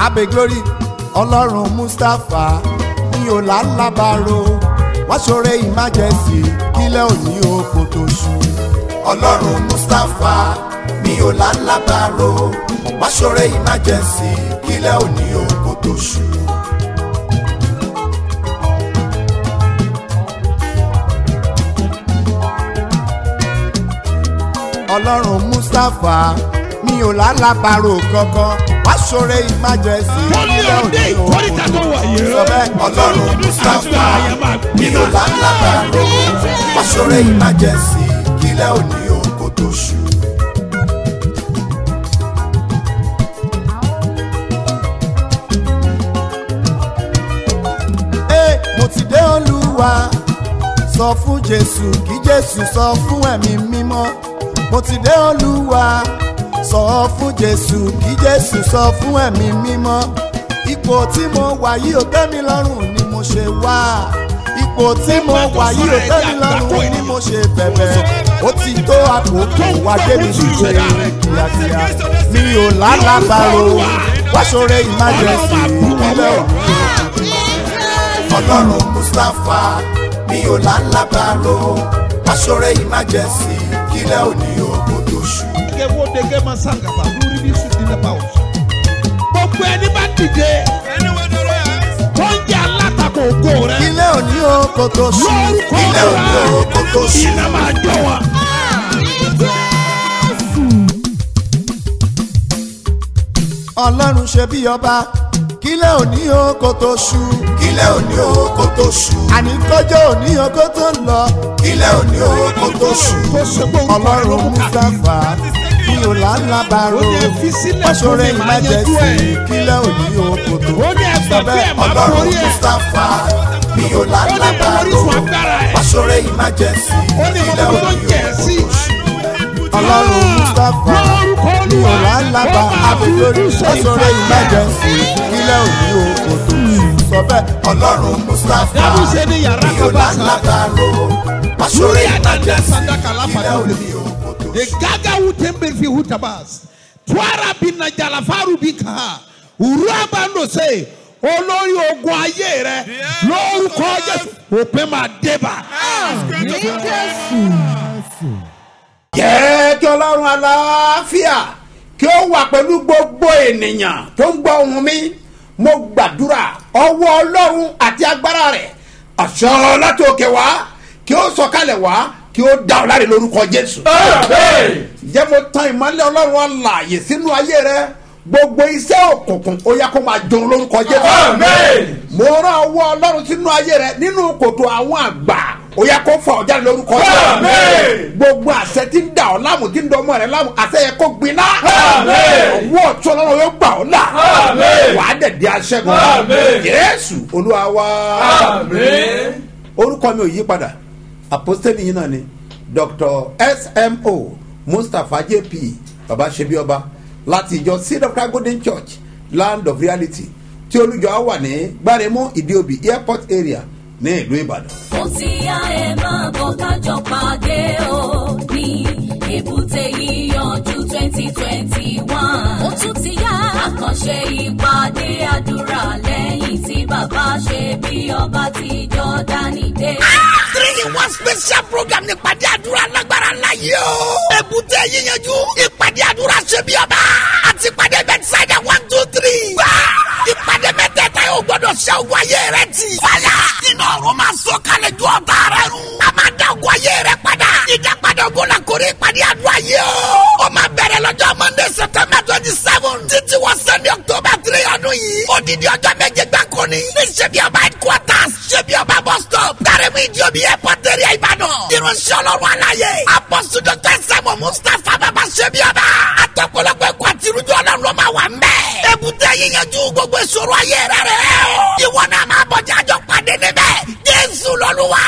abe glory ọlọ́run mustapha mi ò lálábàárò wọ́n ṣoore emergency kílẹ̀ òní oko tó ṣú. ọlọ́run mustapha mi ò lálábàárò wọ́n ṣoore emergency kílẹ̀ òní oko tó ṣú. ọlọ́run mustapha mi ò lálábàárò kankan wá ṣoore emergency Wọ́n ní ọdẹ ìkórìtà tó wà yìí. sọ bẹ́ẹ̀ ọlọ́run mustapha mi ò lálábàárò wá ṣoore emergency kílẹ̀ òní oko tó ṣú. Ee, mo ti dé olúwa sọ fún jésù kí jésù sọ fún ẹ̀mí mímọ́ mo ti dé olúwa sọ fún jésù kí jésù sọ fún ẹ̀mí mímọ́ ipò tí mo wà yìí ò tẹ́ mi lọ́rùn ni mo ṣe wá ipò tí mo wà yìí ò tẹ́ mi lọ́rùn ni mo ṣe bẹ̀bẹ̀ ó ti tó àkókò wá débi ṣíṣe kíákíá mi ò lálàbàrò wá ṣoore emergency ìpínlẹ̀ òní ọlọ́run mustapha mi ò lálábàárò aṣọ́rẹ́ emergency kílẹ̀ òní ogun tó ṣú. Gẹ́gẹ́ wo dege ma sangaba lórí bí sùn nílẹ̀ bá wọ̀. Gbogbo ẹni bá dìde. Tó ń jẹ́ alátakò ògo rẹ̀. kílẹ̀ òní ogun tó ṣú. Lórúkọ kílẹ̀ òní ogun tó ṣú. Iná máa jọ wọn. ọlọ́run ṣe bí ọba kílẹ̀ òní ogun tó ṣú. kílẹ̀ òní ogun tó ṣú. àní kọjọ́ òní ogun tó ń lọ. kílẹ̀ òní ogun tó ṣú. Kó ṣe pé orúkọ rẹ̀ ló ọlọ́run mú ká. mustapha mi ò lálábàárò Ó ní ẹ fi sílẹ̀ fún aṣọ́rẹ́ mi, màá yanjú emergency ẹ̀. kílẹ̀ òní ogun tó ṣú. Ó ní ẹgbẹ́ pé ẹ̀ máa ọlọ́run borí ẹ̀. mustapha mi ò Ó ní mo lálábàárò orísun agbára ẹ̀. aṣọ́rẹ́ emergency Ó ní mo kílẹ̀ mọ tó òní jẹ̀ ogun sí. tó ṣú. ọlọ́run mustapha Lórúkọ mi ò Olúwa. lálábà Ó máa abẹ́lórí fojú sọ aṣọ́rẹ́ ìfàyà. emergency kílẹ̀ òní ogun tó ṣú. sọ bẹ́ẹ̀ ọlọ́run mustapha Dábù ṣe ní yàrá mi ò kan bá sá. lálábàárò aṣọ́rẹ́ Lórí àdàndà emergency sandaka lápá kílẹ̀ náà. òní ogun tó The ṣú. gaga wutembe fi hutabas. Tuara bina jalafaru bika. Uraba no se. Olórí ogun ayé rẹ lórúkọ Jésù òpin máa débà. jẹ́ kí ọlọ́run aláfíà kí ó wà pẹ̀lú gbogbo ènìyàn tó ń gbọ́ ohùn mi mo gbàdúrà ọwọ́ ọlọ́run àti agbára rẹ̀ àṣọ láti òkè wá kí ó sọ̀kalẹ̀ wá kí ó dá ọ láre lórúkọ jésù. jẹ́ mo tan ìmọ́lẹ̀ ọlọ́run alààyè sínú ayé rẹ gbogbo iṣẹ́ òkùnkùn ó yá kó máa jòun lórúkọ jésù. mo rán ọwọ́ ọlọ́run sínú ayé rẹ nínú kòtò àwọn àgbà ó yá kó fà ọ́ jáde lórúkọ jésù. gbogbo àṣẹ tí ń dà ọ́ láàmú tí ń dọ́ ọmọ rẹ láàmú àṣẹ yẹ kó gbiná. ọwọ́ ọ̀tún ọlọ́run yóò gbà ọ́ là. wàá dẹ̀ di aṣẹ́gun. jésù olúwa wá. orúkọ mi ò yí padà àpọ́sítélì yìí náà ni dr smo mustapha jp baba ṣebíọba láti ìjọ seed of christ golden church land of reality tí olùjọ á wà ní gbáremú ìdíòbí airport area ní ìlú ìbàdàn. ó ti yá ẹ máa bọ̀ kájọ pàdé o ní èbúté yíyanjú twenty twenty one. ó tún ti yá àkànṣe ìpàdé àdúrà lẹ́yìn tí bàbá ṣe bí ọba ti jọ́dánì dé. three in one special program ní ìpàdé àdúrà lágbára ńlá yìí o. èbúté yíyanjú ìpàdé àdúrà ṣe bí ọba àti ìpàdé bẹ́tísáìdà one two three. gbà ìpàdé mẹ́tẹ̀ẹ̀ta yóò gbọ́dọ̀ ṣe ogun ayé rẹ ti. fàyà iná ọ̀run máa sọ kalẹ̀ ju ọ̀tá rẹ run. a máa dá ogun ayé rẹ padà. ìdápadà ogun la kórè ìpàdé àdúrà yìí o. ó máa bẹ̀rẹ̀ lọ́jọ́ monday september twenty seven títí wọ sunday october three ọdún yìí. odidi ọjọ́ méje gbáko ni. ní ṣebí ọba headquarters ṣebí ọba bus stop. kárẹ́mú ìjọbi airport area ìbàdàn. irunṣẹ́ ọlọ́run aláyé. apọ́sù dr sẹ́mu mustapha bàbá ṣebí ọba. àtọ̀pọ̀lọpọ̀ ẹ̀kọ́ àti irújọ́ ọlọ́run ló máa wà ń bẹ̀. èbúté yíyanjú gbogbo ìṣòro ayé rẹ̀ rẹ̀ o. ìwọ náà máa bọ̀jà àjọ pàdé níbẹ̀. jésù lọ́lúwa.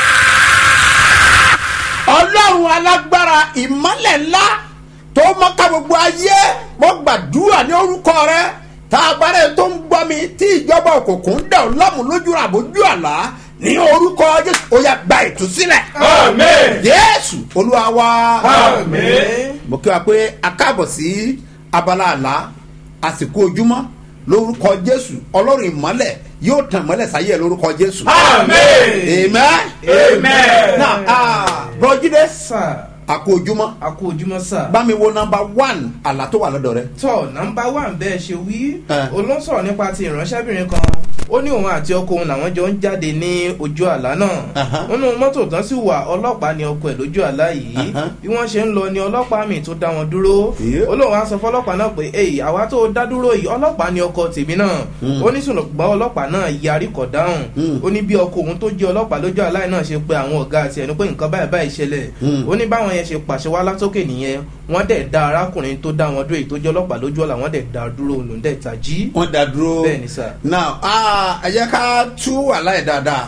ọlọ́run alágbára ìmọ́lẹ̀ ńlá tó mọ́ká gbogbo ayé mo gbàdúrà ní orúkọ rẹ tá a bá rẹ tó ń gbọ́ mi tí ìjọba òkùnkùn ń dẹ̀ ọ́ lọ́mù lójú àbójú àlá ní orúkọ jésù ó yá gba ìtúsílẹ̀. Àmín. jésù olúwa wa. Àmín. mo kí wa pé a káàbọ̀ sí abala àlá àsìkò ojúmọ́ lórúkọ jésù ọlọ́run ìmọ́lẹ̀ yóò tàn mọ́lẹ̀ sáyé ẹ lórúkọ jésù. Amen. amen. Amen. na ah, bọ́jídé sà àkó ojúmọ́ a kú ojúmọ́ sà. bá mi wo nọmba one àlá tó wà lọ́dọ̀ rẹ. tọ́ nọmba one bẹ́ẹ̀ ṣe wí Eh. olóńsọ̀rọ̀ nípa ti ìránṣẹ́bìnrin kan ó ní òun àti ọkọ òun làwọn jọ ń jáde ní ojú àlá náà Aha. nínú mọ́tò tán sì wà ọlọ́pàá ní ọkọ ẹ̀ lójú àlá yìí Aha. bí wọ́n ṣe ń lọ ni ọlọ́pàá mi tó dá wọn dúró Yeah. ó lóun á sọ fọlọ́pàá náà pé èyí àwa tó dá dúró yìí ọlọ́pàá ní ọkọ tèmi náà ó ní ṣùgbọ́n ọlọ́pàá náà yarí kọ̀ dáhùn Mm. ó ní bí ọkọ òun tó jẹ́ ọlọ́pàá lójú àlá yìí náà ṣe pé àwọn ọ̀gá àti ẹnu pé nǹkan báyìí báyìí ṣẹlẹ̀ Mm. ó ní báwọn yẹn ṣe pàṣẹ wá látòkè nìyẹn wọ́n dẹ̀ da arákùnrin tó dá wọn dúró èyí tó jẹ́ ọlọ́pàá lójú ọ̀la wọ́n dẹ̀ da dúró lòún dẹ̀ tají. wọ́n dá dúró. Bẹ́ẹ̀ ni sà. now ah, ẹ jẹ́ ká tú àlá yẹn dáadáa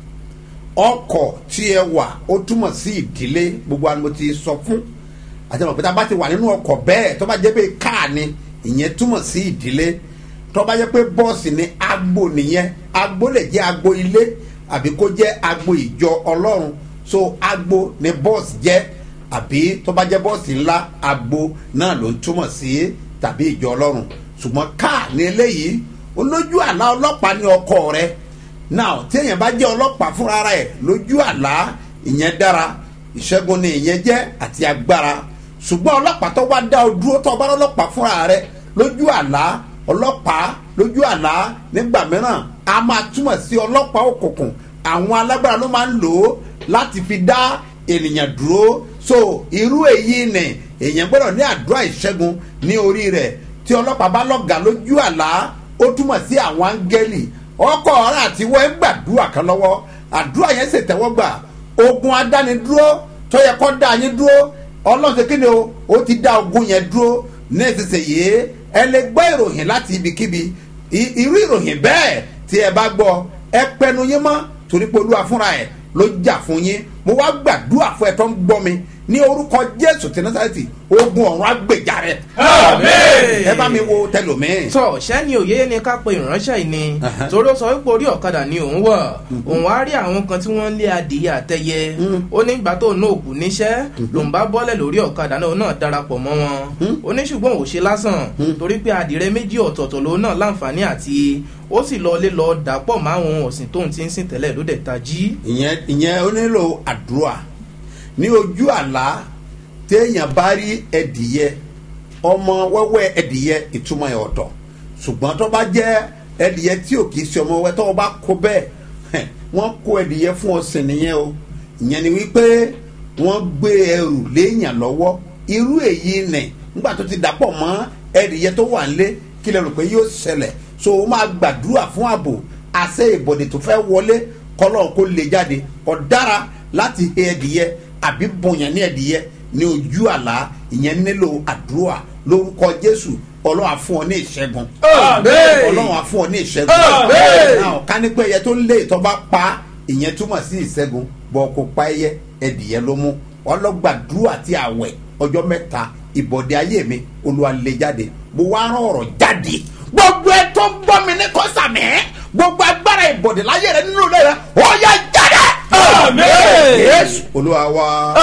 ọkọ̀ tí ẹ wà ó túmọ̀ sí ìdílé gbogbo àwọn mo ti sọ fún àti àwọn òpétà bá ti wà nínú ọkọ̀ bẹ́ẹ̀ tó bá jẹ́ pé káà ni ìyẹn túmọ̀ sí ìdílé tó bá jẹ́ pé bọ́ọ̀sì ni agbo nìyẹn agbo lè jẹ́ agbo ilé àbí kó jẹ́ agbo ìjọ ọlọ́run so agbo ni bọ́ọ̀sì jẹ́ àbí tó bá jẹ́ bọ́ọ̀sì ńlá agbo náà ló ń túmọ̀ sí tàbí ìjọ ọlọ́run ṣùgbọ́n káà ní eléyìí olójú àlá ọlọ́pàá ní ọkọ rẹ now tí èèyàn bá jẹ́ ọlọ́pàá fúnra rẹ̀ lójú àlá ìyẹn dára ìṣẹ́gun ni ìyẹn jẹ́ àti agbára ṣùgbọ́n ọlọ́pàá tó wá dá o dúró tó bá ọlọ́pàá fúnra rẹ̀ lójú àlá ọlọ́pàá lójú àlá nígbà mìíràn a máa túmọ̀ sí ọlọ́pàá òkùnkùn àwọn alágbára ló máa ń lò ó láti fi dá ènìyàn dúró so irú èyí ni èèyàn gbọ́dọ̀ ní àdúrà ìṣẹ́gun ní orí rẹ̀ tí ọlọ́pàá bá lọ́gàá lójú àlá ó túmọ̀ sí àwọn áńgẹ́lì ọkọ̀ ọ̀rẹ́ àti wọ́n ń gbàdúrà kan lọ́wọ́ àdúrà yẹn sì tẹ́wọ́ gbà ogun adánidúró tó yẹ kó dá yín dúró ọlọ́run ṣe kíni o ó ti dá ogun yẹn dúró ní ìsinsìnyí ẹ lè gbọ́ ìròyìn láti ibikíbi I- irú ìròyìn bẹ́ẹ̀ tí ẹ bá gbọ́ ẹ pẹnu yín mọ́ torí pé olúwa fúnra ẹ̀ ló jà fún yín mo wá gbàdúrà fún ẹ tó ń gbọ́ mi ní orúkọ jésù tí násàlẹ̀tì ogun ọ̀run agbèjà rẹ̀ Àmín. ẹ bá mi wo tẹlòmíì. tọ sẹ́ni òye ni ká pe ìránṣẹ́ yìí ni Aha. torí ó sọ wípé orí ọ̀kadà ni òun wà òun á rí àwọn kan tí wọ́n ń lé adìyẹ àtẹyẹ ó ní ìgbà tó náà kù níṣẹ́ lòun bá bọ́lẹ̀ lórí ọ̀kadà náà òun náà darapọ̀ mọ́ wọn ó ní ṣùgbọ́n òun ṣe lásán torí pé adìrẹ méjì ọ̀tọ̀ọ̀tọ̀ lòun náà láǹfààní àti ó sì lọ lé lọ dàpọ̀ mọ́ àwọn ohun ọ̀sìn tóun ti ń sìn tẹ́lẹ̀ ló dẹ̀ tají. ìyẹn ìyẹn ó nílò àdúrà ní ojú àlá téèyàn bá rí ẹdìyẹ ọmọ wẹ́wẹ́ ẹdìyẹ ìtumọ̀ ẹ̀ ọ̀tọ̀ ṣùgbọ́n tó bá jẹ́ ẹdìyẹ tí ò kìí ṣe ọmọ wẹ́ tó o bá kó bẹ́ẹ̀ hẹ̀, wọ́n kó ẹdìyẹ fún ọ̀sìn nìyẹn o ìyẹn ni wípé wọ́n gbé ẹrù léèyàn lọ́wọ́ irú èyí nì nígbà tó ti dàpọ̀ mọ́ ẹdìyẹ tó wà nílé kí lè rò pé yóò ṣẹlẹ̀ so o máa gbàdúrà fún ààbò àṣẹ ìbọ̀dẹ̀ tó fẹ́ wọlé kọlọ́n kó lè jáde ọ̀dára láti he ẹdìyẹ àbí bọ̀yàn ní ẹdìyẹ ní ojú àlá ìyẹn nílò àdúrà lórúkọ jésù ọlọ́run á fún ọ ní ìṣẹ́gun Àmín. ọlọ́run á fún ọ ní ìṣẹ́gun Àmín. náà ká ní pé ẹyẹ tó ń lé ìtọ́ bá pa ìyẹn túmọ̀ sí ìṣẹ́gun bọ́ kó pa ẹyẹ ẹdìyẹ ló mú ọlọ́gbàdúrà àti àwẹ̀ ọjọ́ mẹ́ta ìbọ̀dẹ̀ ayé mi olúwa lè jáde mo wá rán ọ̀rọ̀ jáde gbogbo ẹ tó ń gbọ́ mi ní kọ́sàmì gbogbo agbára ìbọ̀dẹ̀ láyé rẹ nínú ilé rẹ ó yá jáde. Àmín. Jésù olúwa wa.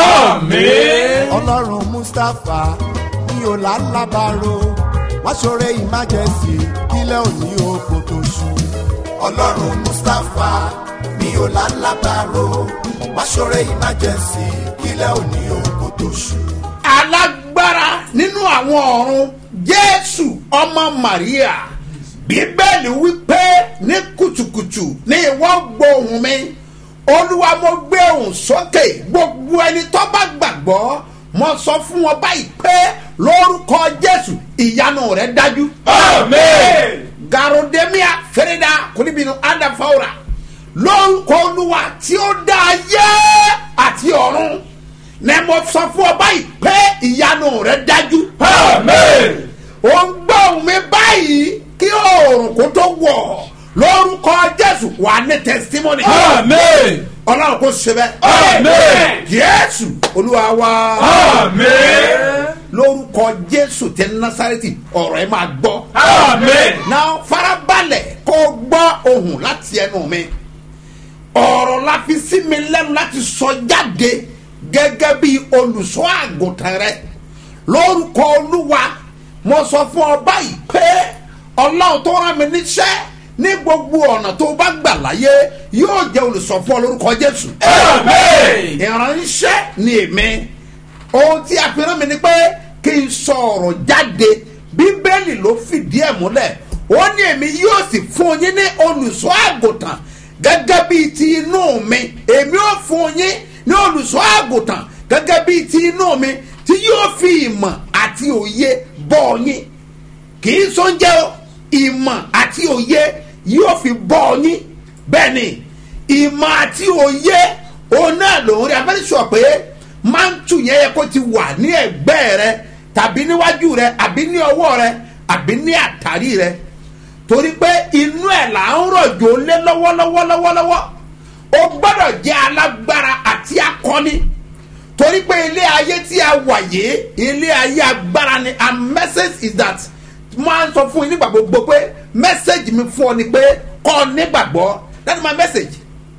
Àmín. ọlọ́run mustapha ní ọ̀làlábàárò wá ṣoore ìmájẹsì kílẹ̀ òní oko tó ṣú. ọlọ́run mustapha ní ọ̀làlábàárò wá ṣoore ìmájẹsì kílẹ̀ òní oko tó ṣú. alágbára nínú àwọn ọ̀run jésù ọmọ maria bíbélì wípé ní kùtùkùtù ní ìwọ gbóhùn mi olúwa mo gbé ohùn sókè gbogbo ẹni tó bá gbàgbọ́ mo sọ fún wọn báyìí pé lórúkọ jésù ìyanu rẹ dájú. Àmín. garodemia fereda kúnibinu adafawura lórúkọ olúwa tí ó dá ayé àti ọ̀run ní mo sọ fún ọ báyìí pé ìyanu rẹ dájú. Àmín. ó ń gbọ́ ohùn mi báyìí kí oòrùn kó tó wọ̀ lórúkọ jésù wà ní testimony. Àmín. ọlọ́run kò ṣe bẹ́ẹ̀. Àmín. jésù olúwa wa. Àmín. lórúkọ jésù tẹ násàrẹ́tì ọ̀rọ̀ ẹ máa gbọ́. Àmín. náà farabalẹ̀ kó o gbọ́ ohùn láti ẹnu mi ọ̀rọ̀ la fi sí mi lẹ́nu láti sọ jáde gẹ́gẹ́ bí olùṣọ́ àgùntàn rẹ lórúkọ olúwa mo sọ fún ọ báyìí pé ọlọ́run tó rán mi níṣẹ́ ní gbogbo ọ̀nà tó bá gbà láyé yóò jẹ́ olùsọ̀fún lórúkọ jésù. Amen. ìránṣẹ́ ni èmi ohun tí a fi rán mi ni pé kí n sọ ọ̀rọ̀ jáde bíbélì ló fìdí ẹ̀ múlẹ̀ ó ní èmi yóò sì fún yín ní olùṣọ́ àgùntàn gẹ́gẹ́ bíi ti inú mi èmi ó fún yín ní olùṣọ́ àgùntàn gẹ́gẹ́ bíi ti inú mi tí yóò fi ìmọ̀ àti òye bọ́ yín kì í sóúnjẹ o ìmọ̀ àti òye yóò fi bọ́ yín bẹ́ẹ̀ ni ìmọ̀ àti òye òun náà lòun rí abẹ́rẹ́ sọ pé máńtù yẹn yẹ kó ti wà ní ẹ̀gbẹ́ rẹ tàbí níwájú rẹ àbí ní ọwọ́ rẹ àbí ní àtàrí rẹ torí pé inú ẹ̀ là ń rọ̀jò lé lọ́wọ́lọ́wọ́lọ́wọ́ o gbọ́dọ̀ jẹ́ alágbára àti akọni torí pé ilé ayé tí a wà yìí ilé ayé agbára ni and message is that máa ń sọ fún yín nígbà gbogbo pé message mi fún ọ ni pé kọ́ ọ nígbàgbọ́ that's my message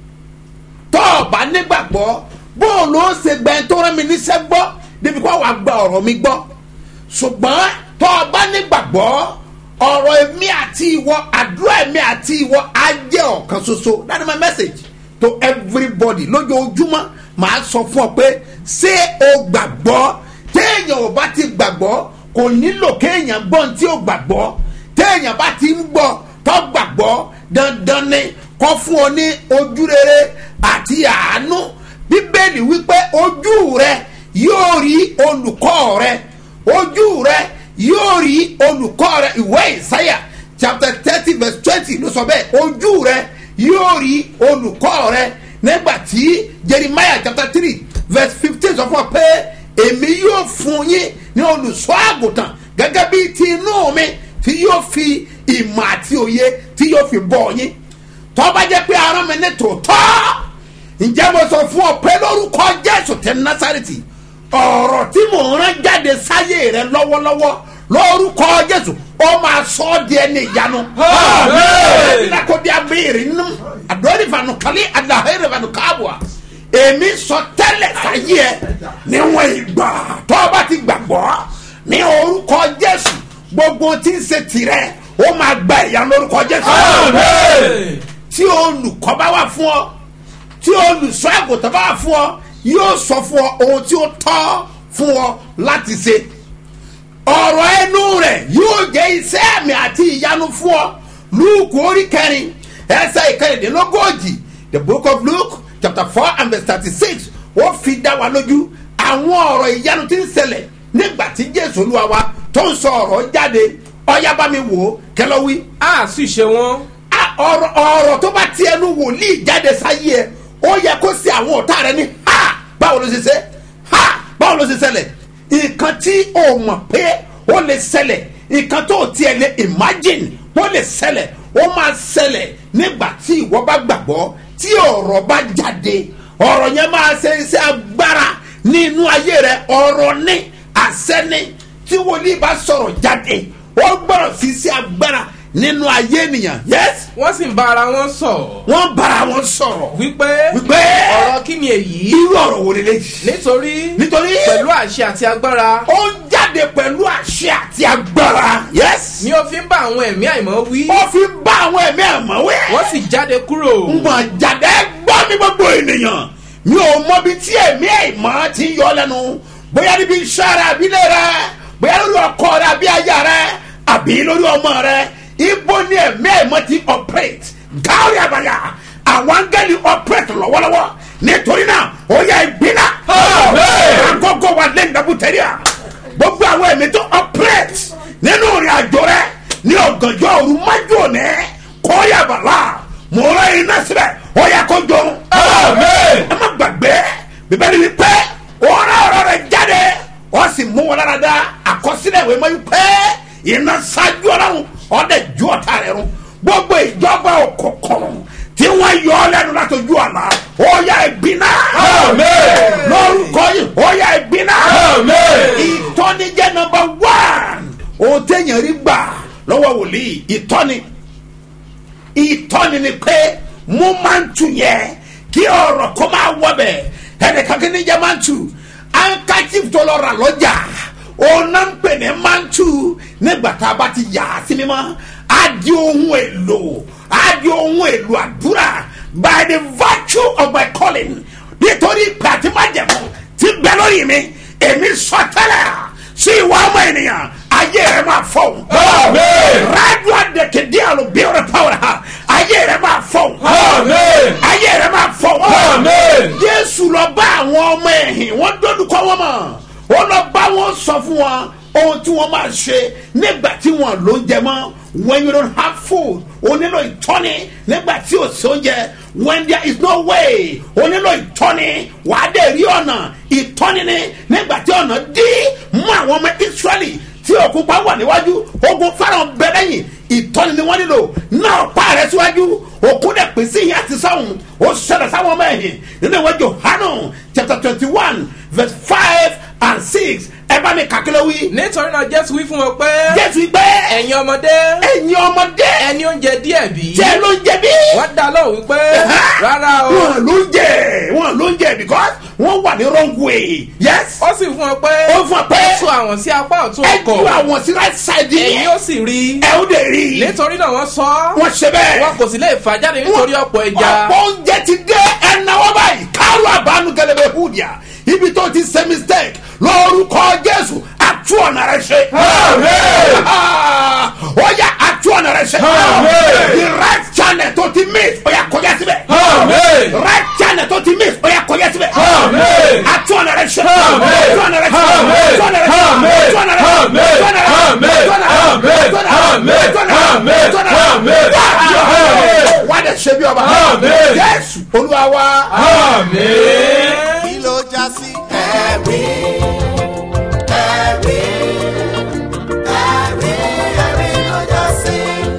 tọ́ ọ bá nígbàgbọ́ bóòlù ó ṣe gbẹ́ tó rán mi níṣẹ́ gbọ́ débi kó wàá gba ọ̀rọ̀ mi gbọ́ ṣùgbọ́n tọ́ ọ bá nígbàgbọ́ ọ̀rọ̀ èmi àti ìwọ àdúrà èmi àti ìwọ á jẹ́ ọ̀kan ṣoṣo that's my message to everybody lójoojúmọ́ màá sọ fún ọ pé ṣé o gbàgbọ́ téèyàn ò bá ti gbàgbọ́ kò nílò kéèyàn gbọ́ ohun tí ó gbàgbọ́ téèyàn bá ti ń gbọ́ tó gbàgbọ́ dandan ni kọ́ fún ọ ní ojú rere àti àánú bíbélì wípé ojú rẹ yóò rí olùkọ́ rẹ ojú rẹ yóò rí olùkọ́ rẹ ìwé ìsáyà chapter thirty verse twenty ló sọ bẹ́ẹ̀ ojú rẹ yóò rí olùkọ́ rẹ nígbà tí jeremiah chapter three verse fifteen sọ fún ọ pé èmi yóò fún yín ní olùṣọ́ àgùntàn gẹ́gẹ́ bí ti inú mi tí yóò fi ìmọ̀ àti òye tí yóò fi bọ̀ yín tọ́ba jẹ́ pé ara mi ní tòótọ́ ǹjẹ́ mo sọ fún ọ pé lórúkọ jésù tẹ násàrìtì ọ̀rọ̀ tí mò ń rán jáde sáyé rẹ lọ́wọ́lọ́wọ́ lórúkọ jésù ó máa sọ ọ́ di ẹni ìyanu. Amen. ẹ̀ẹ́dínlá kò di abéèrè nínú àdóòdì fanu kálí àdàhẹ́rẹ́ fanu káàbùà èmi sọ tẹ́lẹ̀ sáyé ẹ níwọ̀n ìgbà tó o bá ti gbàgbọ́ ní orúkọ jésù gbogbo tí ń ṣe tirẹ̀ ó máa gba ìyanu lórúkọ jésù Amen. tí olùkọ́ bá wà fún ọ tí olùsọ àgùntàn bá wà fún ọ yóò sọ fún ọ ohun tí ó tọ́ fún ọ láti ṣe ọ̀rọ̀ ẹnu rẹ̀ yóò jẹ́ iṣẹ́ àmì àti ìyanu fún ọ lúùkù orí kẹrin ẹsẹ̀ ìkẹrìndínlógójì the book of luke chapter four and verse thirty-six ó fi dá wa lójú àwọn ọ̀rọ̀ ìyanu tí ń ṣẹlẹ̀ nígbà tí jésù olúwa wa tó ń sọ ọ̀rọ̀ jáde ọ̀yá bá mi wò ó kẹlọ́wí a sì ṣe wọn a- ọ̀rọ̀ ọ̀rọ̀ tó bá ti ẹnu wòlíì jáde sáyé ẹ ó yẹ kó sí àwọn ọ̀tá rẹ ní ha báwo ló ṣe ṣe ha báwo ló ṣe ṣẹlẹ̀ nǹkan tí o mọ̀ pé ó lè ṣẹlẹ̀ nǹkan tó tiẹ̀ lè imagine ó lè ṣẹlẹ̀ ó máa ṣẹlẹ̀ nígbà tí ìwọ bá gbàgbọ́ tí ọ̀rọ̀ bá jáde ọ̀rọ̀ yẹn máa ṣe iṣẹ́ agbára nínú ayé rẹ ọ̀rọ̀ ní àṣẹ ní tí wòlíì bá sọ̀rọ̀ jáde ó gbọ́dọ̀ sí iṣẹ́ agbára nínú ayé ènìyàn yes wọ́n sì ń bá ara wọn sọ̀ wọ́n bára wọn sọ̀rọ̀ wípé wípé ọ̀rọ̀ kí ni èyí irú ọ̀rọ̀ wo lélẹ̀ yìí nítorí nítorí pẹ̀lú àṣẹ àti agbára ó ń jáde pẹ̀lú àṣẹ àti agbára yes ni ó fi ń bá àwọn ẹ̀mí àìmọ́ wí ó fi bá àwọn ẹ̀mí àmọ́wé wọ́n sì jáde kúrò mọ̀ jáde gbọ́ mi gbogbo ènìyàn mi ò mọbi tí ẹ̀mí àìmọ́ ti ń yọ lẹ́nu bóyá níbi iṣẹ́ rẹ àbílẹ̀ rẹ bóyá lórí ọkọ rẹ àbí aya rẹ àbí lórí ọmọ rẹ ibo ni ẹ̀mí àìmọ́ ti operate gáàrí àbàyà àwọn áńgẹ́lì operate lọ́wọ́lọ́wọ́ nítorí náà ó yẹ ìgbìnà àgọ́gọ́ wa lẹ́yìn dábùtẹ́rìà gbogbo àwọn ẹ̀mí tó operate nínú ìrìn àjò rẹ ní ọ̀gànjọ́ òru májú òní kọ́yàbàlà mò ń rẹ́ iná síbẹ̀ ó yẹ kó jọun. Amen. ẹ má gbàgbé bíbélì wípé ọ̀rọ̀ ọ̀rọ̀ rẹ̀ jáde ó sì mú wọn lára dá àkọsílẹ̀ ìwé mọ́ wípé iná ṣáájú ọlọ́run ọ̀dẹ̀ ju ọ̀tá rẹ̀ run gbogbo ìjọba òkùnkùn tí wọ́n yọ ọ́ lẹ́nu látọjú àná ó yá ìbínà. Amen. lórúkọ yìí ó yá ìbínà. Amen. ìtọ́nijẹ́ nọmba wán ohun téèyàn rí gbà lọ́wọ́ wòlíì ìtọ́ni ìtọ́ni ni pé mo máa ń tu yẹn kí ọ̀rọ̀ kó máa wọbẹ̀ ẹnìkan kí ni jẹ́ máa ń tu handkerchief tó lọ rà lọ́jà òun náà ń pè ní máa ń tu nígbà tá a bá ti yà á sí mímọ́ á di ohun èlò á di ohun èlò àdúrà by the virtue of my calling nítorí ìpè àti májẹ̀mú ti bẹ lórí mi èmi sọ tẹ́lẹ̀ sí ìwà ọmọ ènìyàn ayé rẹ máa fọ̀hún. Amen. rádùn àdèkèdè àlùbíọ̀rẹ̀ pàwọ̀rẹ̀ ha ayé rẹ máa fọ̀hún. Amen. ayé rẹ máa fọ̀hún. Amen. jésù lọ bá àwọn ọmọ ẹ̀hìn wọ́n dọ́dúkọ wọn mọ̀ ó lọ bá wọn sọ fún wọn ohun tí wọ́n máa ṣe nígbà tí wọ́n ló ń jẹ mọ́ when you don't have food o nílò ìtọ́ni nígbà tí o sí oúnjẹ when there is no way o nílò ìtọ́ni wàá dé rí ọ̀nà ìtọ́ni ni nígbà tí ọ̀nà dí mú àwọn ọmọ israẹli tí òkun pa wà níwájú ogun fẹ́ràn bẹ lẹ́yìn ìtọ́ni ni wọ́n nílò náà pa rẹ̀ síwájú òkun dẹ̀ pín sí ìyá àti sáwọn ó ṣẹlẹ̀ sáwọn ọmọ ẹ̀yìn nínú ìwé johanu chapter twenty one verse five and six ẹ bá mi kàkiri wí. nítorí náà jésù wí fún wọn pé jésù gbé ẹ̀yin ọmọdé ẹ̀yin ọmọdé ẹni oúnjẹ díẹ̀ bí jẹ́ ló ń jẹ bí. wọ́n dá lóhùn wípé rárá o wọn ló ń jẹ wọn ló ń jẹ because wọn wà ní wrong way yes. ó sì fún wọn pé Ó fún wọn pé ẹ tú àwọn sí apá ọ̀tún ẹ ju ọkọ̀ àwọn sí right side ẹ̀yin yẹn ó sì rí ẹ ó dẹ̀ rí i nítorí náà wọ́n sọ ọ́ wọ́n ṣe bẹ́ẹ̀. wọn kò sì lè fà jáde nítorí ọ̀pọ̀ ẹja ọ̀pọ̀ oúnjẹ ti dé ẹnáwó báyìí kárò àbánu gẹlẹ́bẹ̀ húdìá ibi tó ti ṣe mistake lórúkọ jésù àtú ọ̀nà rẹ ṣe. Amen. ó yà àtú ọ̀nà rẹ ṣe. Amen. the right channel tó ti miss ó yà kọjá síbẹ̀. Amen. right channel tó ti miss ó yà kọjá síbẹ̀. Amen. àtú ọ̀nà rẹ ṣe. Amen. àtú ọ̀nà rẹ ṣe. Amen. àtú ọ̀nà rẹ ṣe. Amen. àtú ọ̀nà rẹ ṣe. Amen. àtú ọ̀nà rẹ ṣe. Amen. àtú ọ̀nà rẹ ṣe. Amen. àtú ọ̀nà rẹ ṣe. Amen. àtú ọ̀nà rẹ ṣe. Amen. àtú ọ̀nà rẹ ṣe. Amen. Amen. wá dẹ̀ ṣe bí ọba. Amen. jésù olúwa wa. Amen. kí ló já sí. ẹ̀rí ẹ̀rí ẹ̀rí ẹ̀rí ló já sí.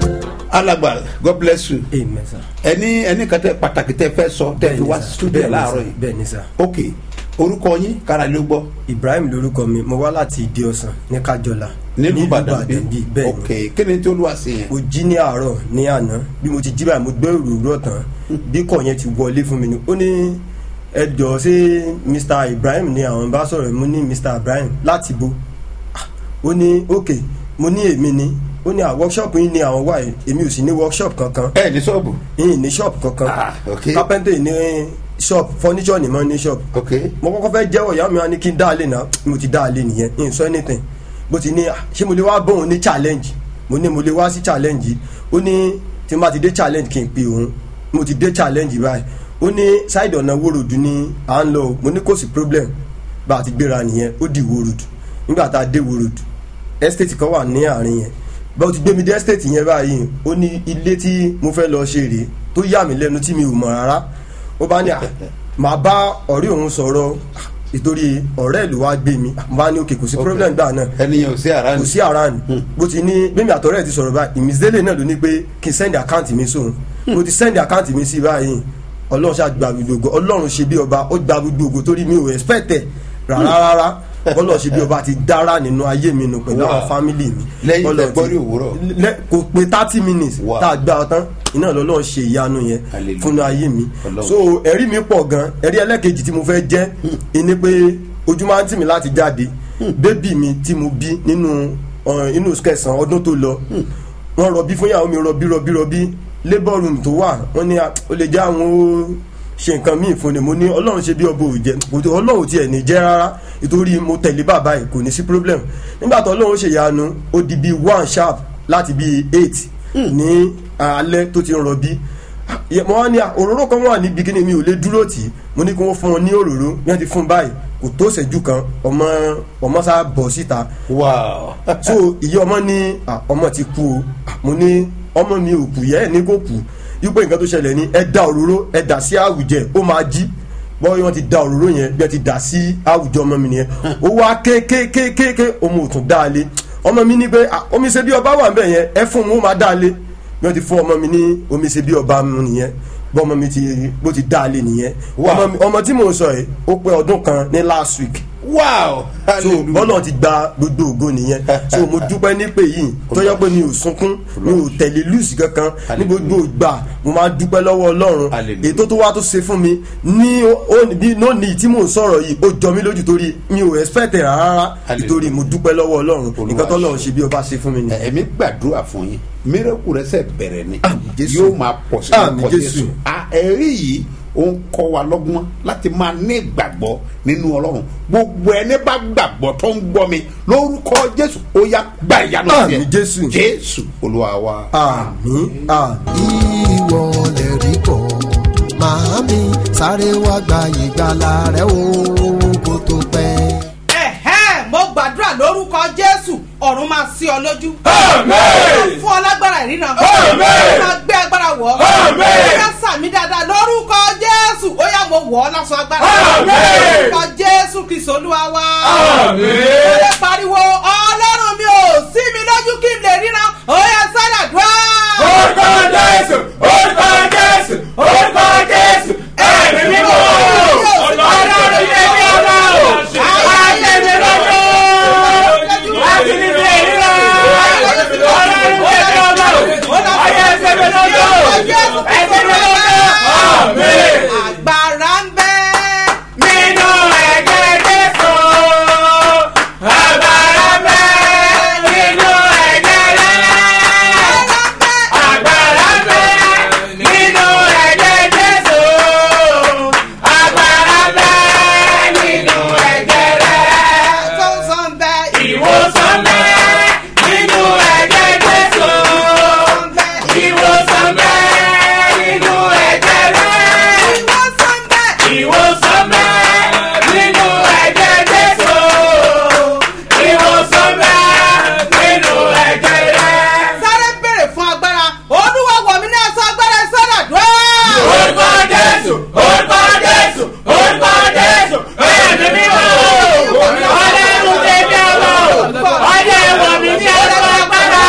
alàgbà god bless you. amen sir. ẹni ẹni kan tẹ pàtàkì tẹ fẹ sọ tẹ fi wá studio láàárọ yìí. bẹ́ẹ̀ ni sir. ok orúkọ yín kára ló gbọ́. ibrahim lorúkọ mi mo wá láti ìdí ọ̀sán ní kájọlá nílùú ìbàdàn bíi bí bẹ́ẹ̀ ni ok kí ni tí olúwa sí yẹn. mo jí ní àárọ̀ ní àná bí mo ti jí báyìí mo gbé òrùrọ̀ tán bí kò yẹn ti wọlé fún mi ni ó ní ẹ jọ ṣé mr ibrahim ni àwọn bá sọ̀rọ̀ mo ní mr ibrahim láti bo Ah, ó ní ok mo ní èmi ni ó ní à workshop yìí ni àwọn wà yìí èmi ò sì ní workshop kankan ẹ ní sọ́ọ̀bù. yìí ní shop kankan Ah, ok. carpenter ní shop furniture ni mo ní shop ok mo kọ́kọ́ fẹ́ jẹ́wọ́ ìyá mi wá ní kí n dá a lé náà mo ti dá a lé nìyẹn n sọ anything bó ti ní "Ah, ṣé mo lè wá bóun ní challenge mo ní mo lè wá sí challenge yìí ó ní tí n bá ti dé challenge kí n pe òun mo ti dé challenge báyìí ó ní side ọ̀nà wórodù ni à ń lọ o. mo ní kò sí problem bá a ti gbéra nìyẹn ó di wórodù nígbà tá a dé wórodù estate kan wà ní àárín yẹn bá o ti gbé mi dé estate yẹn báyìí ó ní ilé tí mo fẹ́ lọ ṣe rèé tó yà mí lẹ́nu tí mi ò mọ̀ rárá ó bá ní à màá bá ọ̀rẹ́ òun sọ̀rọ̀ ah, ìtorí ọ̀rẹ́ ìlú wa gbé mi mo bá ní òkè kò sí problem gbà náà ẹni yẹn ò sí ara kò ni. sí ara ni bó ti ní bẹ́ẹ̀mi àtọ̀rẹ́ ti sọ̀rọ̀ báyìí ìmísílẹ̀ náà ló ní pé kí n send account mi sóhun mo ti send account mi sí báyìí ọlọ́run ṣáà gba gbogbo ògo ọlọ́run ṣe bí ọba ó gba gbogbo ògo torí mi ò expect ẹ̀ rárá rárá ọlọ́run ṣe bí ọba ti dára nínú ayé mi nù pẹ̀lú Wow. àwọn family mi Lẹ́yìn tẹ́ Ọlọ́run ti- gbọ́ rí òwúrọ̀. lẹ́- kò pé thirty minutes Wow. tá a gbà ọ tán iná lọ́lọ́run ṣe ìyanu yẹn Hallelujah. fúnnu ayé mi Ọlọ́run. so ẹ̀rí mi pọ̀ gan ẹ̀rí ẹlẹ́kejì tí mo fẹ́ jẹ́ ẹni pé ojú máa ń tì mí láti jáde bébì mi tí mo bí nínú uh, inú kẹsàn-án ọdún tó lọ wọ́n rọbí fún ìyàwó mi rọbí rọbí rọbí labour room tó wà wọ́n ní ah, ó lè jẹ́ àwọn ó ṣe nǹkan míì fún ni mo ní ọlọ́run ṣe bí ọba ò jẹ kò tó ọlọ́run tiẹ̀ ní jẹ́ rárá nítorí mo tẹ̀lé bàbá yìí kò ní sí problem nígbà tó ọlọ́run ṣe ìyanu ó di bíi one sharp láti bíi eight ní alẹ́ tó ti ń rọbí yẹ- mo wá ní à, òróró kan wà níbi kíni mi ò lè dúró tì í mo ní kí wọ́n fún ọ ní òróró bí wọ́n ti fún báyìí kò tó ṣẹ́jú kan ọmọ ọmọ sá bọ̀ síta wow. so ìyá ọmọ ní à, ọmọ ti kú o À, mo ní ọmọ mi ò kú yẹ ẹ ní kò kú wípé nǹkan tó ṣẹlẹ̀ ní ẹ da òróró ẹ dà sí àwùjẹ ó máa jí bọ́ọ̀ wọ́n ti da òróró yẹn bí ẹ ti dà sí àwùjọ ọmọ mi nìyẹn ó wá kékékékéké ọmọ òtún dá a lé ọmọ mi ní pé "Ah, omi ṣe bí ọba wà nbẹ yẹn ẹ fún un ó máa dá a lé bí wọ́n ti fún ọmọ mi ní omi ṣe bí ọba mu nìyẹn bọ́ ọmọ mi ti bó ti dá a lé nìyẹn Wow. ọmọ mi- ọmọ tí mò ń sọ yìí ó pé ọdún kan ní last week wow so bọ́lá ti gba gbogbo ògo nìyẹn so mo dúpẹ́ nípè yìí tó yẹ pé mi ò sunkún mi ò tẹ̀lé lùsì kankan ní gbogbo ìgbà mo máa dúpẹ́ lọ́wọ́ ọlọ́run Hallelujah. ètò tó wá tó ṣe fún mi ní ó- bí lónìí tí mò ń sọ̀rọ̀ yìí ó jọ mí lójú torí mi ò expect rẹ̀ rárá Hallelujah. nítorí mo dúpẹ́ lọ́wọ́ ọlọ́run Olúwa nǹkan tó ṣe. lọ́run ṣe bí ọba ṣe fún mi ni. ẹ̀mí gbàdúrà fún yín mírẹ́kù rẹ̀ sẹ̀ bẹ̀rẹ̀ ni Àmín Jésù. yóò máa pọ̀ sí Àmín orúkọ Jésù. jésù À, ẹ̀rí yìí ó ń kọ́ wa lọ́gbọ́n láti máa ní ìgbàgbọ́ nínú ọlọ́run gbogbo ẹni bá gbàgbọ́ tó ń gbọ́ mi lórúkọ jésù ó yá gbà ìyanu Àmín Jésù. jésù olúwa wa. àmín àmín. ìwọ lè rí bọ̀ màámi sáré wá gba ìgbàlà rẹ o kó tó pẹ́. ẹ̀hẹ́ mo gbàdúrà lórúkọ jésù ọ̀run máa sí ọ lójú. Àmín. fún ọ lágbára ìrìnà. Àmín. ó máa gbé agbára wọ̀ ọ́. Àmín. ó yá sàmì dáadáa lórúkọ jésù ó yá mo wọ̀ ọ́ lásán agbára. Àmín. lórúkọ jésù kìsọ̀ olúwa wá. Àmín. ó lè pariwo ọlọ́run mi ò sí mi lójú kí n lè ríran ó yá sálà dùá. orúkọ jésù orúkọ jésù orúkọ jésù ẹ̀mí mímọ́ ọlọ́run ní ẹbí ọlọ́run ayé mi lọ́jọ́ láti ní bí èyí lọ ọlọ́run ní ẹbí ọlọ́run ayé ẹsẹ̀ mi lọ́jọ́ ẹsẹ̀ mi lọ́jọ́ àmín. agbára ń bẹ. nínú ẹ̀jẹ̀ jésù agbára bẹ́ nínú ẹ̀jẹ̀ rẹ̀ agbára bẹ́ nínú ẹ̀jẹ̀ jésù agbára bẹ́ nínú ẹ̀jẹ̀ rẹ̀ sọ́nsọ́n bẹ. ìwòsàn bẹ́ nínú ẹ̀jẹ̀ jésù ìwòsàn bẹ́ nínú ẹ̀jẹ̀ rẹ̀ ìwòsàn bẹ. ìwòsàn bẹ́ nínú ẹ̀jẹ̀ jésù ìwòsàn bẹ́ nínú ẹ̀jẹ̀ rẹ̀. sáré béèrè fún agbára olúwa wọ̀ mí ní ẹ̀sọ́ agbára sọ́dà dùá. orúkọ jésù orúkọ jésù orúkọ jésù ẹ̀mí mímọ́ ọlọ́run tẹ̀mí ọlọ́ ọdẹ wọ̀ mí ní ẹ̀sọ́ agbára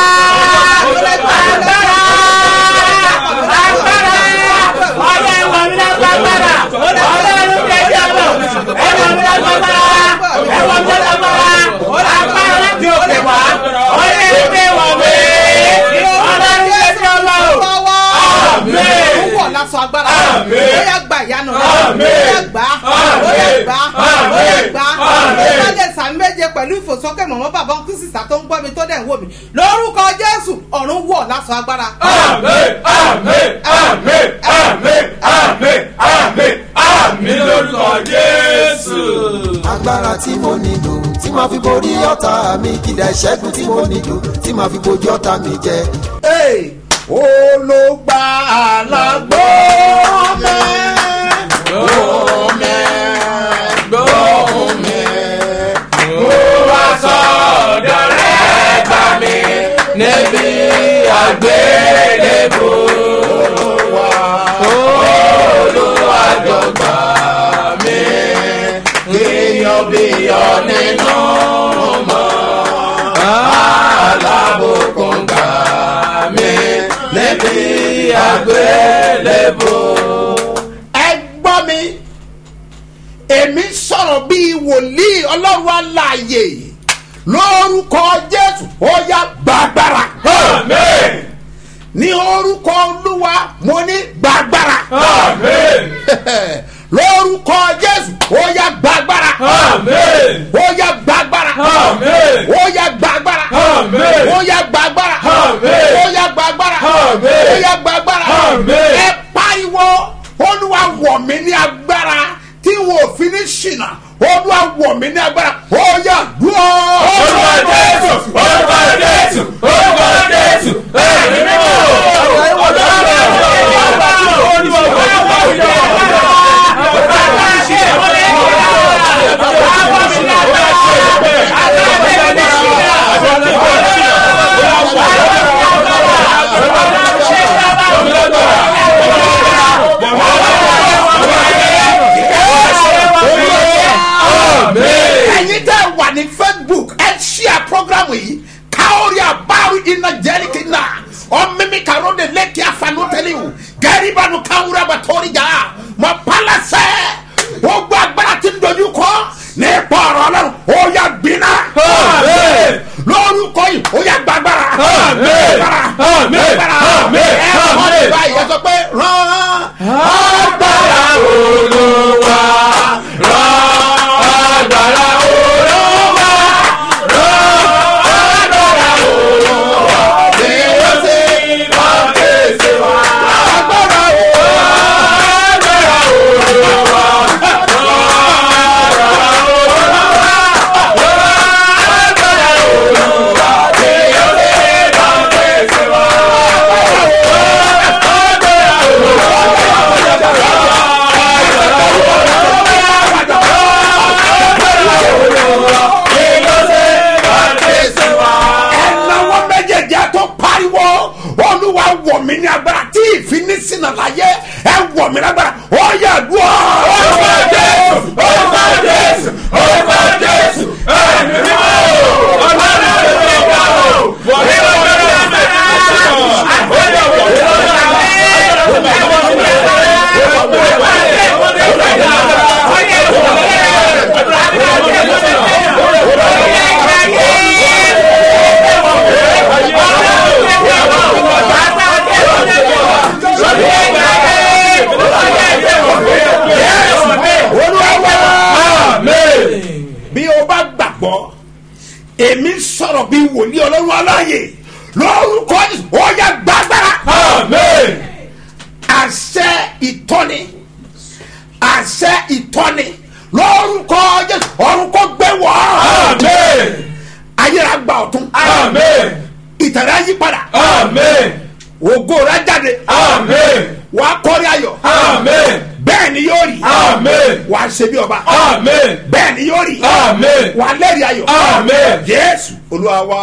agbára agbára ọdẹ wọ̀ mí ní ẹ̀sọ́ agbára ọlọ́run tẹ̀mí ọlọ́ ẹ̀wọ̀ mí ní ẹ̀sọ́ agbára ẹ̀wọ̀ mí ní ẹ̀sọ́ agbára agbára láti òkè wá ọdẹ ìgbé wọ̀ mí ọlọ́run tẹ̀mí ọlọ́ Àmín. ó wọ̀ lásán agbára. Àmín. ó yá gba ìyanu. Àmín. ó yá gbà. ó yá gbà. ó yá gbà. Àmín. ó yá lè sàmì méje pẹ̀lú ìfòsókè mọ̀mọ́ bàbá kú sísà tó ń gbọ́ mi tó dẹ̀ ń wò mí. lórúkọ jésù ọ̀run wọ̀ lásán agbára. Àmín, àmín, àmín, àmín, àmín, àmín, àmín lórúkọ Jésù. agbára tí mo nílò tí màá fi borí ọ̀tá mi kìdá ìṣẹ́gun tí mo nílò tí màá fi bojú ọ̀tá mi jẹ. Hey, olùgbà àlágbó mẹ́ gbóhùn mẹ́ Mo wá sọ̀dọ̀ rẹ̀ bá mi níbi àgbélébò. Olúwàjọgbà mi kíyọ̀ bí yọ nínú mọ́. Alábòkun gbà mí níbi àgbélébò. ẹ gbọ́ mi èmi sọ̀rọ̀ bíi wòlíì ọlọ́run aláàyè lórúkọ jésù ó yá gbàgbára Amen. ní orúkọ olúwa mo ní gbàgbára Amen. lórúkọ jésù ó yá gbàgbára Amen. ó yá gbàgbára Amen. ó yá gbàgbára Amen. ó yá gbàgbára Amen. ó yá gbàgbára Amen. ó yá gbàgbára Amen. ẹ pariwo olúwa wọ̀ mí ní agbára tí wọn ò fi ní ṣìnà olúwa wọ̀ mí ní agbára ó yá dúró. Orúkọ Jésù, orúkọ Jésù, orúkọ Jésù, ẹ̀mí mímọ́. ẹ̀yin tẹ́ wà ní facebook ẹ ṣíà program yìí káórí àbáwí iná jẹ́rìkì náà ọ̀mímí kàró de lẹ́kì àfààní tẹ́lẹ̀ o gẹ̀rìbánu káwúrẹ́ àbàtọ́rí jà mọ̀ pálásẹ̀ gbogbo agbára ti ń dojú kọ ní ipò lórúkọ yìí ó yà gbàgbára. Àmín. Àmín. gbàgbára. Àmín. ẹ kọ́ ní Àmín. báyìí ẹ sọ pé rán. agbára olúwa rán agbára olúwa rán agbára olúwa bí ó sì máa fèsì wá. agbára olúwa agbára olúwa rán agbára olúwa rán agbára olúwa bí ó sì máa fèsì wá. agbára olúwa. ẹnáwó méjèèjì tó pariwo olúwa wọ̀ mí ní agbára tí ìfinísínà láyé ẹ wọ̀ mí lágbára ó yẹ dùn ọ́. bí o bá gbàgbọ́ èmi sọ̀rọ̀ bí wòlíì ọlọ́run aláàyè lórúkọ Jésù, ó yẹ gbàgbára àṣẹ ìtọ́ni àṣẹ ìtọ́ni lórúkọ Jésù ọ̀run kò gbé wọ̀ ayéra gba ọ̀tún ìtẹ̀rẹ́ yí padà ògo rẹ jáde wà á kọ́rí ayọ̀ bẹ́ẹ̀ ni yóò rí wà á ṣe bí ọba bẹ́ẹ̀ ni yóò rí wà á lẹ́rìí ayọ̀ Jésù olúwa wa.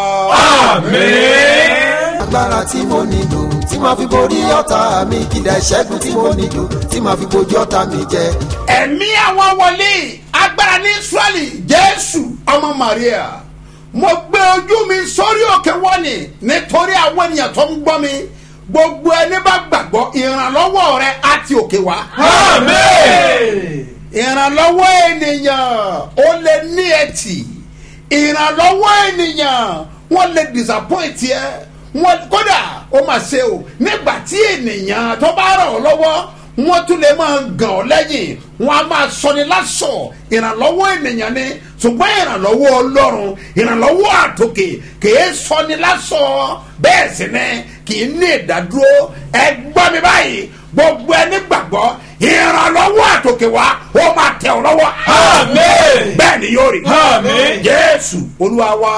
agbára tí mo nílò tí màá fi borí ọ̀tá mi kìdá ìṣẹ́gun tí mo nílò tí màá fi bojú ọ̀tá mi jẹ. ẹ̀mí àwọn wòlíì agbára ní israẹli jésù ọmọ maria mo gbé ojú mi sórí òkè wọ́nì nítorí àwọn ènìyàn tó ń gbọ́ mi gbogbo ẹni bá gbàgbọ́ ìrànlọ́wọ́ rẹ àti òkè wá. ìrànlọ́wọ́ ènìyàn ó lè ní ẹtì ìrànlọ́wọ́ ènìyàn wọ́n lè disappoint ẹ wọ́n kódà ó mà ṣe o nígbà tí ènìyàn tó bá ràn ọ́ lọ́wọ́ wọ́n tún lè máa gàn ọ́ lẹ́yìn wọ́n á máa sọni lásọ̀ ìrànlọ́wọ́ ènìyàn ni ṣùgbọ́n ìrànlọ́wọ́ ọlọ́run ìrànlọ́wọ́ àtòkè kìí sọni lásọ̀ bẹ́ẹ̀ sì ni kìí ní ìdádúró ẹ gbọ́ mi báyìí gbogbo ẹni gbàgbọ́ ìrànlọ́wọ́ àtòkè wá ó máa tẹ̀ ọ́ lọ́wọ́ bẹ́ẹ̀ ni yóò rí Àmín. jésù olúwa wa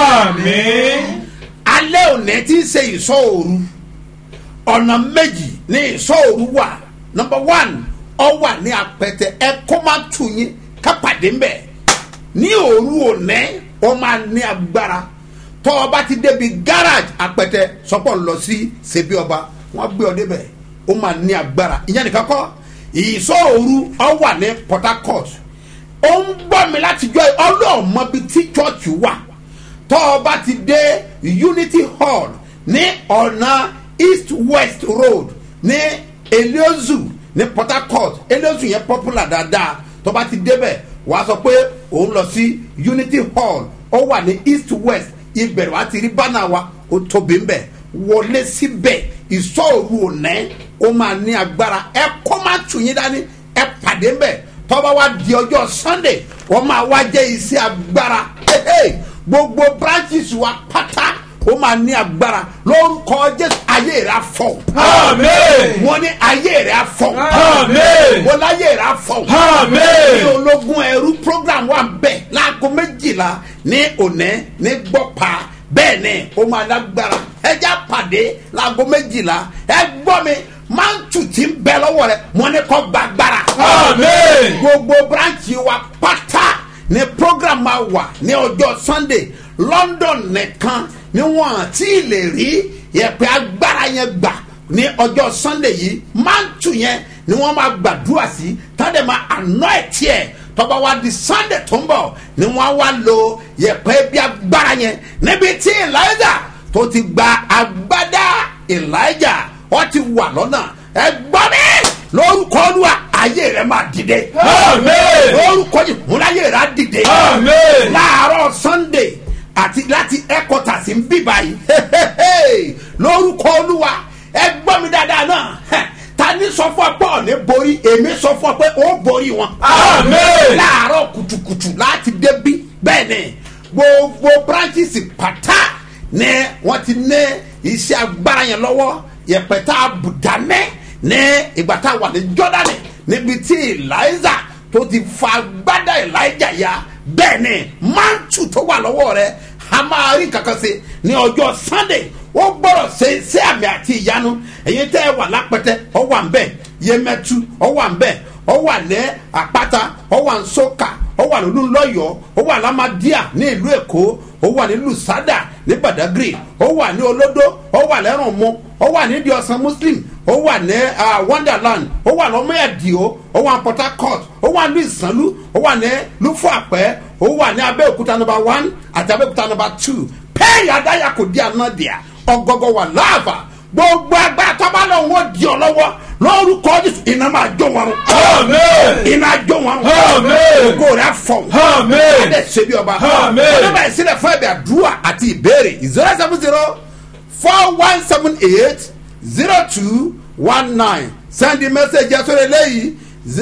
alẹ́ òní tí ń ṣe ìsọ òru ọ̀nà méjì ní ìsọ òru wà nọmba one ọ wà ní apẹtẹ ẹ kó má tù yín kápàdé ń bẹ̀ ní òru òní ó máa ní agbára tọ́ ọ bá ti débi garage apẹtẹ sọpọ̀ lọ sí ṣebí ọba wọ́n gbé ọ débẹ̀ ó máa ní agbára ìyẹn nìkan kọ́ ìsọ òru ọ wà ní port harcourt ó ń gbọ́ mi láti jọ ọlọ́ọ̀mọ bíi tí church wà tọ́ ọ bá ti dé unity hall ní ọ̀nà east west road ní eliozu ní port harcourt eliozu yẹn popular dáadáa tọ́ bá ti débẹ̀ wàá sọ pé òun lọ sí unity hall ó wà ní east west ibẹ̀ wàá ti rí bánà wa ó tóbi ń bẹ̀ wọlé síbẹ̀ ìsọ̀rù ònẹ́ ó máa ní agbára ẹ kọ́ máa tù yín dání ẹ pàdé ń bẹ̀ tọ́ba wa di ọjọ́ sunday wọ́n máa wá jẹ́ iṣẹ́ agbára Hey, hey, gbogbo branches wa pátá ó máa ní agbára lórúkọ jésù ayé rẹ̀ afọ. Àmín. wọ́n ní ayé rẹ̀ afọ. Àmín. wọ́n láyé rẹ̀ afọ. Àmín. ní ológun ẹrú program wa bẹ̀ láago méjìlá ní òní ní gbọ́pa bẹ́ẹ̀ ni ó máa lágbára ẹja pàdé láago méjìlá ẹ gbọ́ mi máa ń tù tí ń bẹ lọ́wọ́ rẹ̀ wọ́n ní kọ́ gbàgbára Àmín. gbogbo branchi wa pátá ni program máa wà ní ọjọ́ sunday london nìkan ni wọ́n àti lè rí yẹ̀pẹ̀ agbára yẹn gbà ní ọjọ́ sunday yìí mántù yẹn ni wọ́n máa gbàdúrà sí tọ́dẹ̀ máa àná ẹ̀ tiẹ̀ tọ́ba wa di sunday tó ń bọ̀ ni wọ́n á wá lo yẹ̀pẹ̀ bí agbára yẹn níbi tí elijah tó ti gba agbádá elijah wọ́n ti wà lọ́nà ẹ gbọ́ mi lórúkọ olúwa ayé rẹ máa dìde. Àmín. lórúkọ yìí múláyé rẹ á dìde. Àmín. láàárọ̀ sunday àti láti headquarters ń bí báyìí lórúkọ olúwa ẹ gbọ́ mi dáadáa náà heh, ta ni sọ fún ọ pé ọ̀nì borí èmi sọ fún ọ pé ó borí wọn. Amen. láàárọ̀ kùtùkùtù láti débí bẹ́ẹ̀ ni gbogbo branches pátá ni wọ́n ti ní iṣẹ́ agbára yẹn lọ́wọ́ yẹpẹ̀tà àbùdánẹ́ ní ìgbà tá a wà ní jọ́dánì níbi tí eliza tó ti fa agbádá elijah ya bẹ́ẹ̀ ni mantu tó wà lọ́wọ́ rẹ̀ a máa rí kankan sí ní ọjọ́ sunday ó gbọ́dọ̀ ṣe ṣé àmì àti ìyanu ẹ̀yin tẹ́ ẹ wà lápẹ́tẹ́ ọ wà ń bẹ̀ yẹmẹtu ọ wà ń bẹ̀ ọ wà ní àpáta ọ wà ń sọ́kà ó wà lólu lọ́yọ̀ọ́ ó wà lámàdíà ní ìlú èkó ó wà ní lùsádà ní badagry ó wà ní olódó ó wà lẹ́rùn mu ó wà ní ìdíọ̀sán muslim ó wà ní ah, wonderland ó wà lọ́mọ ẹ̀dìó ó wà ní port harcourt ó wà ní ìsànlú ó wà ní lufapẹ́ ó wà ní abẹ́òkúta number one àti abẹ́òkúta number two pẹ́ẹ́yì adáyà kò di ànádìá ọgọgọ wà láàbà gbogbo agbára tọ́ba lọ́wọ́ wọ́n di ọ lọ́wọ́ lórúkọ jésù iná máa jó wọn rún. Amen. iná jó wọn rún. Amen. ògo rẹ̀ fọ̀. Amen. adé ṣe bí ọba. Amen. ọdún báyìí sílẹ̀ fún ẹ̀bẹ̀ àdúrà àti ìbéèrè zero seven zero four one seven eight zero two one nine send the message yẹn sórí eléyìí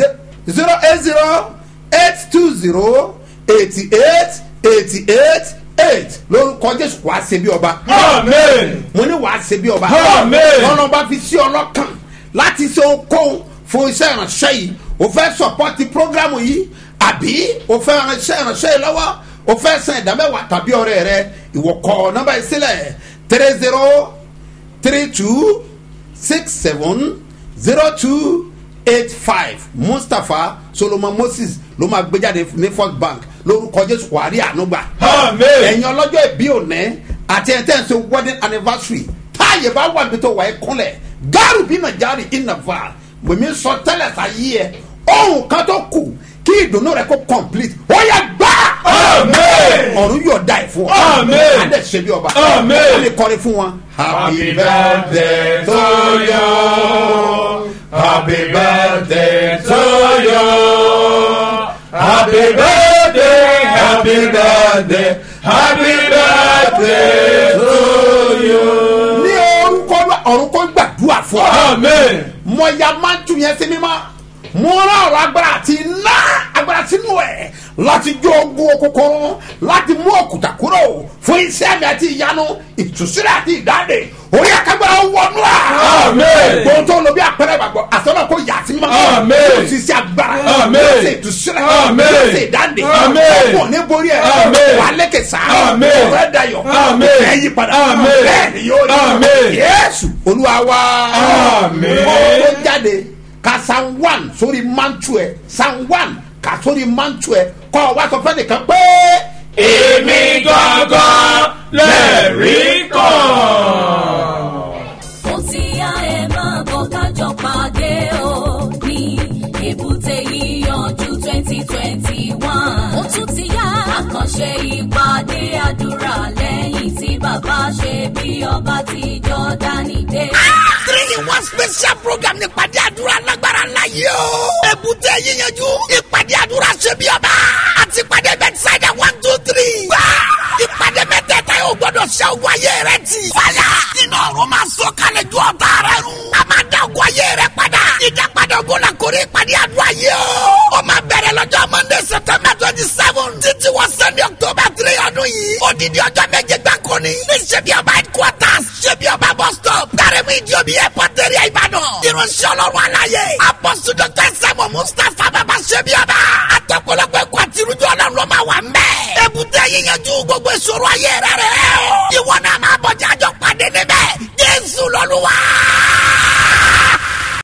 zero eight zero eight two zero eighty eight eighty eight eight lórúkọ jésù wàá ṣe bí ọba Amen. mo ní wàá ṣe bí ọba. Amen. ọ̀nà ọba fi sí ọlọ́kàn láti ṣe okòó fún iṣẹ́ ìránṣẹ́ yìí o fẹ́ sọpọ́tì prógrámù yìí àbí o fẹ́ iṣẹ́ ìránṣẹ́ yìí lọ́wọ́ o fẹ́ san ìdámẹ́wàá tàbí ọ̀rẹ́ rẹ ìwọ kọ nọ́mbà yìí sílẹ̀ three zero three two six seven zero two eight five mustapha solomon moses ló máa gbé jáde ní first bank lórúkọ jésù wàrí ànúgbà Amen. ẹ̀yin ọlọ́jọ́ ìbí òní àti ẹ̀ tẹ́ ń ṣe wedding anniversary táàyè bá wà níbi tó wà ẹ́ kúnlẹ̀ gáàrú bí nàìjíríà ìnàfà mèmí sọ tẹ́lẹ̀ sáyé ẹ̀ ohun kan tó kù kí ìdùnnú rẹ kó complete ó yẹ gbá Amen. ọ̀run yóò da ẹ̀ fún ọ Amen. adé ṣe bí ọba Amen. wọ́n lè kọrin fún wọn. Happy birthday to you. Happy birthday to you. Happy birthday, happy birthday, happy birthday to you. ní orúkọ Olúwa, ọ̀run kó gbàdúrà fún ọ. Amen. mo ya máa ń tún yẹn sí mímọ́ mo rán ọ̀rọ̀ agbára àti iná agbára sínú ẹ̀ láti jó ogun òkùnkùn láti mú òkúta kúrò fún iṣẹ́ mi àti ìyanu ìtúsílẹ̀ àti ìdáde orí akágbára wọnú ẹ̀. Amen. gbogbo tó lo bí apẹ̀rẹ̀ gbàgbọ́ àtọ́nà kò yà sí mímọ́. Amen. yóò sì ṣe agbára. Amen. yóò ṣe ìtúsílẹ̀. Amen. yóò ṣe ìdáde. Amen. ọkọ̀ ní borí ẹ̀. Amen. wà á lékè sá. Amen. ọ̀rẹ́ dayọ̀. Amen. ẹ̀ yí padà. Amen. bẹ́ẹ̀ ni yóò rí. Amen. yéésù olúwa wá Amen. ó jáde ka san one sórí mantu ẹ san one ka sórí mantu ẹ kọ́ ọ wá sọ fẹ́ nìkan pé. Èmi gangan lẹ́rìí kan. ó ti yá ẹ máa bọ̀ kájọ pàdé o ní èbúté yíyanjú twenty twenty one. ó tún ti yá àkànṣe ìpàdé àdúrà lẹ́yìn tí bàbá ṣe bí ọba ti jọ́dánì dé. three in one special program ní ìpàdé àdúrà lágbára ńlá yìí o. èbúté yíyanjú ìpàdé àdúrà ṣe bí ọba àti ìpàdé bẹ́tísáìdà one two three. wá ìpàdé mẹ́tẹ̀ẹ̀ta yóò gbọ́dọ̀ ṣe ogun ayé rẹ ti. fàyà iná ọ̀run máa sọ kalẹ̀ ju ọ̀tá rẹ run. a máa dá ogun ayé rẹ padà. ìdápadà ogun la kórè ìpàdé àdúrà yìí o. ó máa bẹ̀rẹ̀ lọ́jọ́ monday september twenty seven títí wọ sunday october three ọdún yìí. odidi ọjọ́ méje gbáko ni. ní ṣebí ọba headquarters ṣebí ọba bus stop. dárẹ́mú ìdí omi airport area ìbàdàn. irunṣẹ́ ọlọ́run aláyé. apọ́sù dr sẹ́mu mustapha bàbá ṣebí ọba. àtọ̀pọ̀lọpọ̀ ẹ̀kọ́ àti irújọ́ ọlọ́run ló máa wà ń bẹ̀. èbúté yíyanjú gbogbo ìṣòro ayé rẹ̀ rẹ̀ o. ìwọ náà máa bọ̀ jájọ́ pàdé níbẹ̀. jésù lọ́lúwa.